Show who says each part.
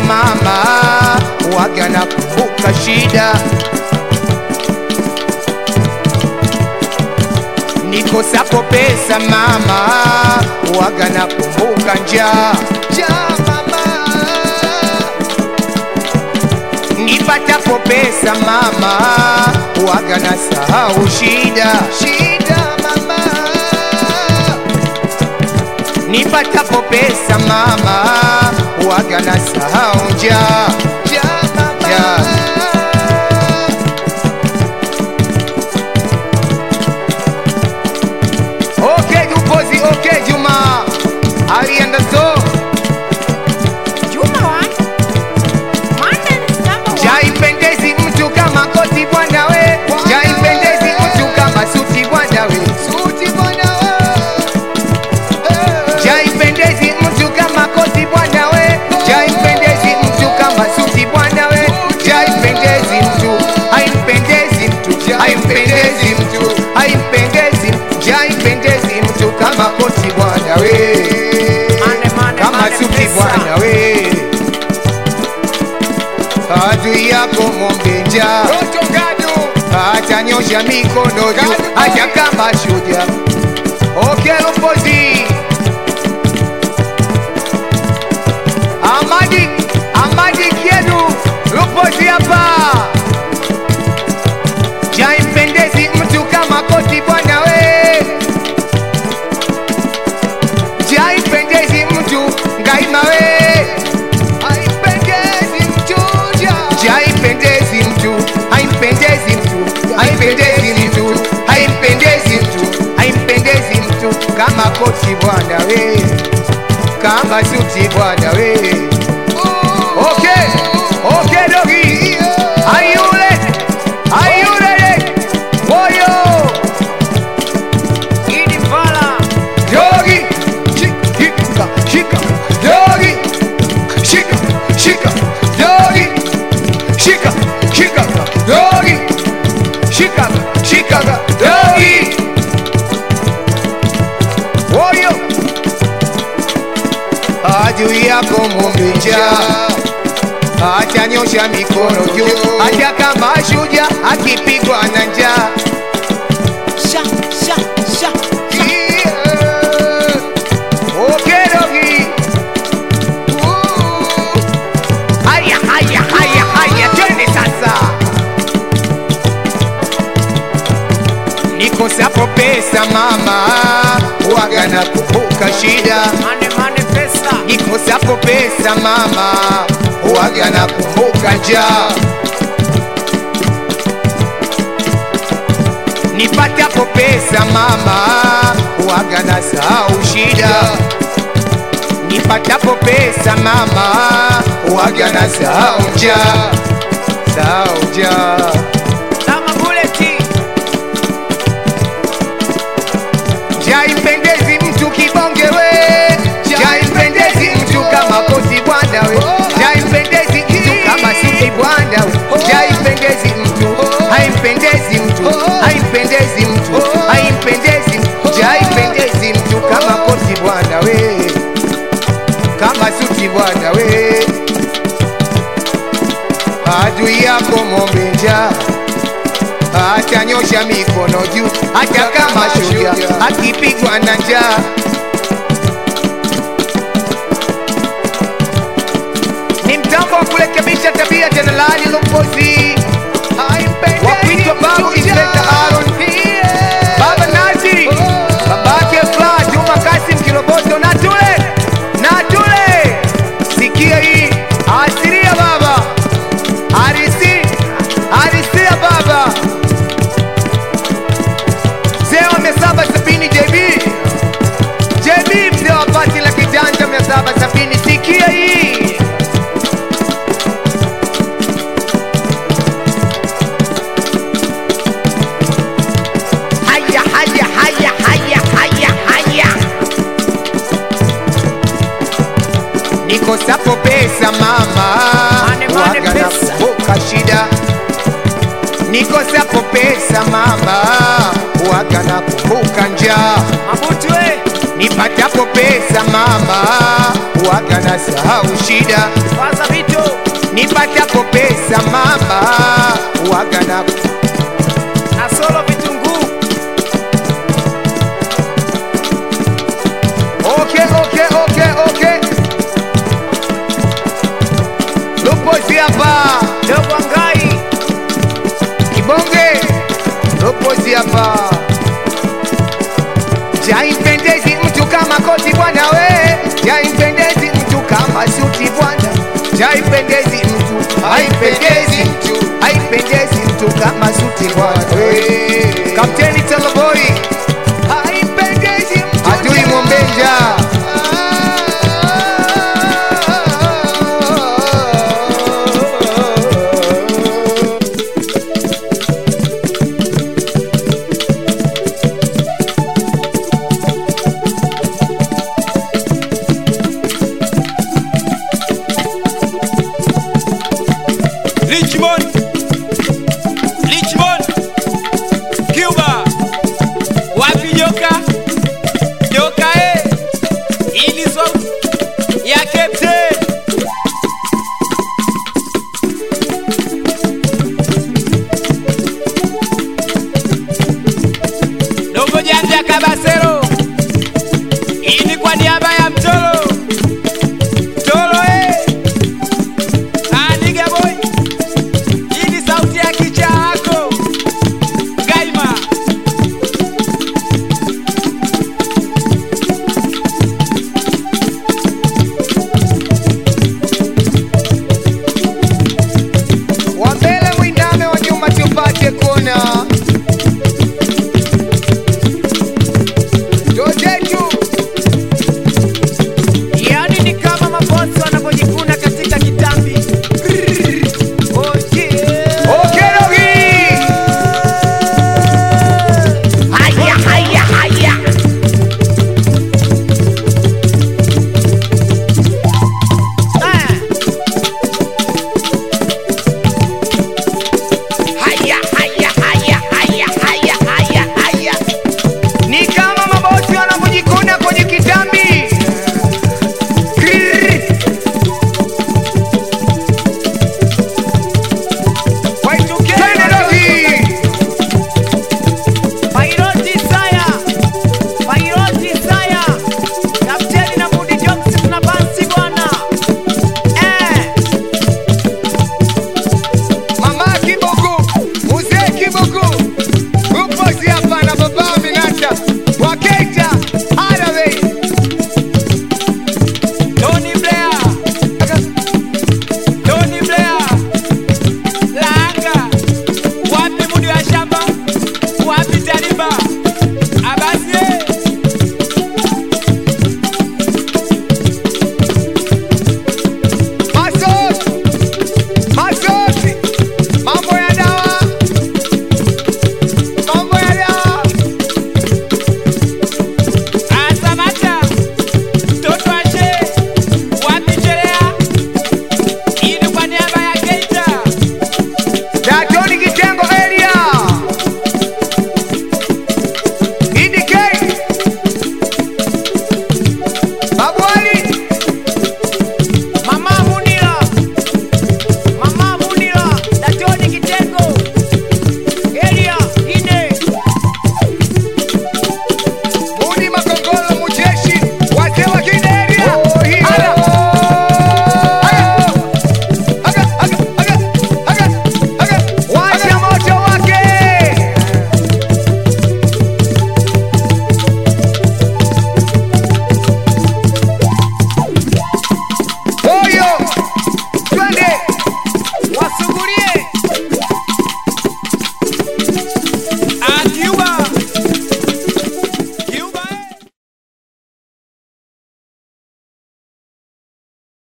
Speaker 1: mama, waga nakumbuka shida. Nikosapo pesa mama, waga nakumbuka njaa. Njaa mama, nipatapo pesa mama, waga nasahau shida. Shida mama, nipatapo pesa mama, waga nasahau njaa. Njaa mama. Okay, Dupozi, okay, Juma. Alienda so.
Speaker 2: Juma what? Monday is number one.
Speaker 1: Jaipendezi mtu kama koti bwana we. Jaipendezi mtu kama suti bwana we. Suti bwana we. Jaipendezi mtu kama koti bwana we. Jaipendezi mtu kama suti bwana we. Jaipendezi mtu, haimpendezi mtu, haimpendezi mtu, haimpendezi, jaipendezi mtu kama koti bwana we.
Speaker 2: Mane, mane,
Speaker 1: Kama
Speaker 2: mane,
Speaker 1: suti
Speaker 2: pesa.
Speaker 1: bwana we. Adui yako ng'ombe njaa atanyosha mikono juu acha kama shuja okelupozi amadi amadi kiedu lupozi hapa jaimpendezi mtu kama koti bwana we jaimpendezi mtu ngaima we haipendezi mtu jaipendezi mtu haimpendezi mtu haimpendezi mtu haimpendezi mtu haimpendezi mtu kama koti bwana we kama suti bwana we okay okay dogi are you ready are you ready moyo
Speaker 2: Idi Vala.
Speaker 1: Yogi, shika, shika, yogi, shika, shika, yogi, shika, shika, yogi, shika, shika, yogi. Woyo, adui yako ng'ombe njaa atanyosha mikono juu, hata kama shujaa akipigwa na njaa.
Speaker 2: Sha, sha, sha.
Speaker 1: Okerogi. Haya, haya, haya, haya, twende sasa. Nikosapo pesa mama, waga na kuvuka shida.
Speaker 2: Mane, mane, pesa.
Speaker 1: Nikosapo pesa mama, waga na kuvuka njaa. Nipatapo pesa mama, waga na sahau shida. Nipatapo pesa mama, waga na sahau njaa, sahau njaa.
Speaker 2: Kama buleti.
Speaker 1: Jaimpendezi mtu kibonge we, jaimpendezi mtu kama koti bwana we, jaimpendezi mtu kama suti bwana we, jaimpendezi mtu, haimpendezi mtu, haimpendezi mtu, haimpendezi mtu, jaimpendezi mtu kama koti bwana we, kama suti bwana we, adui yako ng'ombe njaa atanyosha mikono juu hata kama shujaa akipigwa na njaa. Ni mtambo wa kurekebisha tabia tena laani Lupozi wa kuitwa babu Inspector Aaron Baba Nazi babake Fla Juma Kasim Kiroboto na tule na tule, sikia hii asiria baba arisi arisia baba mzee wa mia saba sabini JB JB mzee wa pati la kijanja mia saba sabini sikia hii haya haya haya haya haya haya nikosapo pesa mama
Speaker 2: Mane, mane,
Speaker 1: waga
Speaker 2: pesa.
Speaker 1: nakumbuka shida nikosapo pesa mama waga nakumbuka njaa
Speaker 2: Mabutu we.
Speaker 1: nipatapo pesa mama waga na sahau shida
Speaker 2: Faza vitu
Speaker 1: nipatapo pesa mama waga na
Speaker 2: na solo vitunguu
Speaker 1: okay, okay, okay, okay. Lupozi hapa
Speaker 2: dogo ngai
Speaker 1: kibonge, lupozi hapa jaimpendezi mtu kama koti bwana we, jaimpendezi mtu kama suti bwana, jaimpendezi mtu, haipendezi mtu, haipendezi mtu kama suti bwana we. Kapteni Teleboi haipendezi mtu, adui Mwombenja
Speaker 2: Richmond